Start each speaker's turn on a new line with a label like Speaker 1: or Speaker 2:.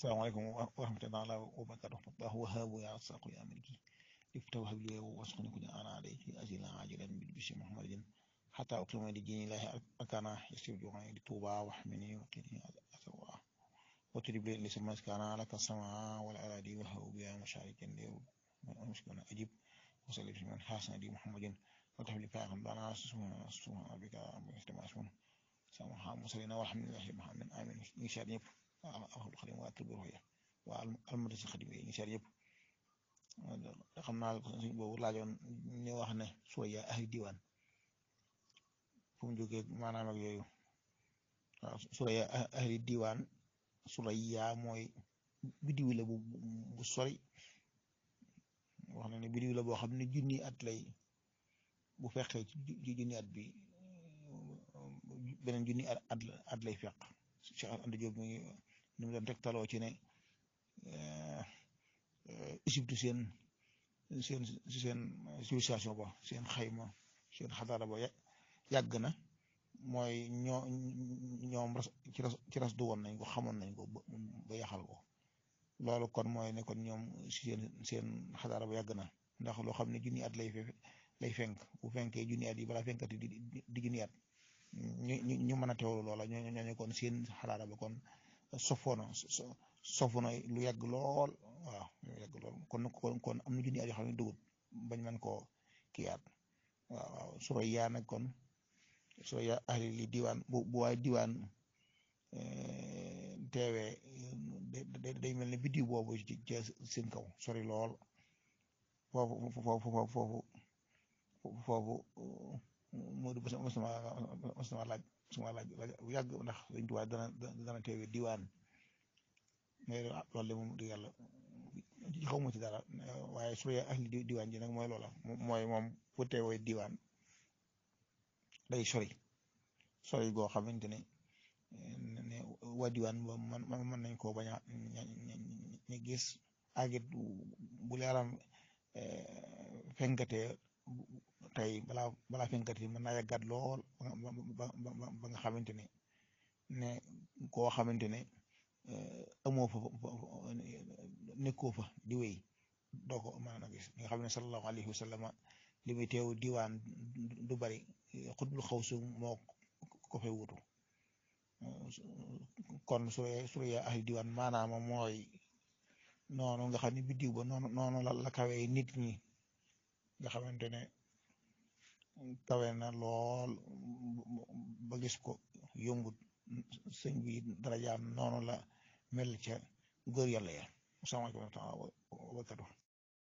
Speaker 1: salaamaaleykum wa rahmatullahi wa barakatuh Allahu wahaabu ya rasaaqu ya maliki ifta wahab li wasquni kun ana alayki ajila ajilan bil bisi muhammadin hatta uqima li dini lahi akana yasir ju'ani li tuba wa hamini wa qini asawa wa tudib li sama kana laka sama wal aradi wa hawu ya musharikin li mushkana ajib wa salli bi man hasana di muhammadin wa tahli fa'am bana subhana subhana bika mustamasmun sama ha musallina walhamdulillahi muhammadin amin insha Allah alxul xadim waa kër Roya waa almadasi xadim yi ñu seet yëpp xam naa suñ boobu laajoon ñu wax ne Suraya ahli diwaan fu mu jógee maanaam ak yooyu waaw Suraya ahli diwaan Suraya mooy biddiw la bu bu sori wax na ne biddiw la boo xam ne junni at lay bu fekkee ci junni at bi beneen junni at at lay fekk Cheikh Anta Diop mi ngi ñu doon tegtaloo ci ne Égypte seen seen seen civilisation ba seen xayma seen xadaara ba yàgg na mooy ñoo ñoom ci ras ci ras du woon nañ ko xamoon nañ ko ba yaxal ko loolu kon mooy ne kon ñoom seen seen xadaara ba yàgg na ndax loo xam ne junni at lay lay fenk bu fenkee junni at yi balaa fenkati di di junni at ñu ñu ñu mën a teewlu loola ñoo ñooñu kon seen xadaara ba kon sofoona sofoona lu yàgg lool waaw lu yàgg lool kon kon kon am na junni at yoo xam ne dugut bañ man koo kiyaat waaw waaw Suraya nag kon Suraya ahli li diwaan bu bu waay diwaan teewee day mel ne biddiw boobu ci seen kaw sori lool foofu foofu foofu foofu Modou mos na mos na laaj suma laaj bu yàgg ndax dañ tuwaay dana dana teewee diwaan mais loolu de moom di yàlla xaw ma ci dara waaye su dee ahli diwaan ji nag mooy loola mooy moom fu teewee diwaan day sori sori goo xamante ne ne waa diwaan ba man mën nañ koo bañ a ñu gis agit bu leeram fenkatee tey balaa balaa fenkati mën naa yàggat lool ba ba nga xamante ne ne koo xamante ne amoo fa nekkoo fa di wéy doo ko mën a gis nga xam ne sallallahu alayhi wa sallam li muy teew diwaan du bari xutbul xawsu moo ko fay wutu kon Suraya Suraya ahli diwaan maanaam mooy noonu nga xam ne biddiw ba noonu noonu la la kawee nit ñi nga xamante ne kawe na lool ba gis ko yombut sëñ bi darajaam noonu la mel ca góor yàlla ya asalaamaaleykum wa rahmatulah wa barakatuh